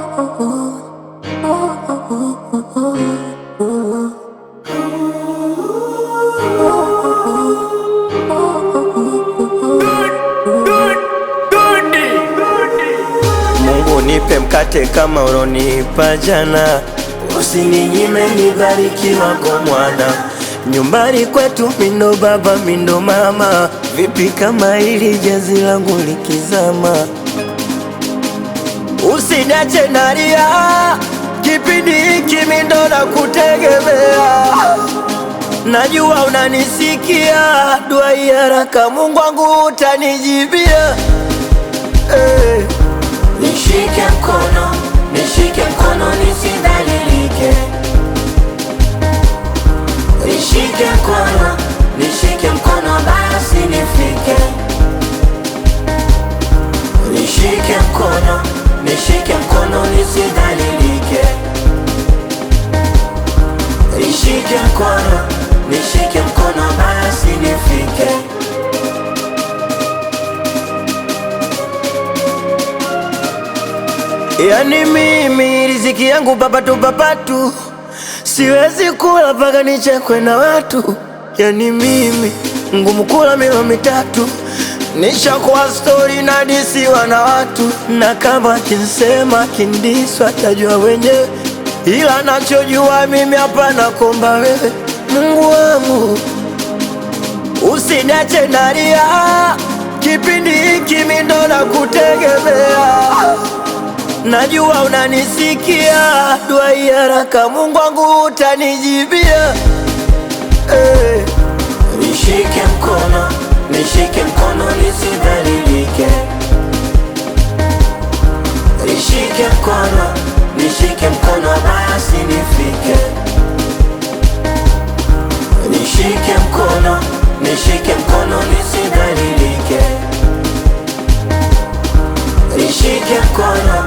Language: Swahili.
Mungu nipe mkate kama ulonipa jana, usininyime nibarikiwa kwa mwana. Nyumbani kwetu mindo baba mindo mama, vipi kama hili jazi langu likizama? Usiniache nalia, kipindi hiki mindo na kutegemea Najua unanisikia, dua hii haraka Mungu wangu utanijibia eh. Nishike mkono, nishike mkono nisidhalilike. Nishike mkono, nishike mkono basi nifike. Nishike mkono, nishike mkono nisidhalilike. Nishike mkono, nishike mkono basi nifike. Yani mimi riziki yangu papatu papatu, siwezi kula mpaka nichekwe na watu. Yani mimi ngumu kula milo mitatu, nishakuwa stori na disiwa na watu, na kama kinsema kindiswa tajua wenyewe, ila nachojua mimi hapana komba wewe Mungu wangu usiniache nalia, kipindi hiki mimi ndo nakutegemea Najua unanisikia, dua hii haraka Mungu wangu utanijibia eh. Nishike mkono, nishike mkono nisidhalilike. Nishike mkono, nishike mkono basi nifike. Nishike mkono, nishike mkono nisidhalilike. Nishike mkono,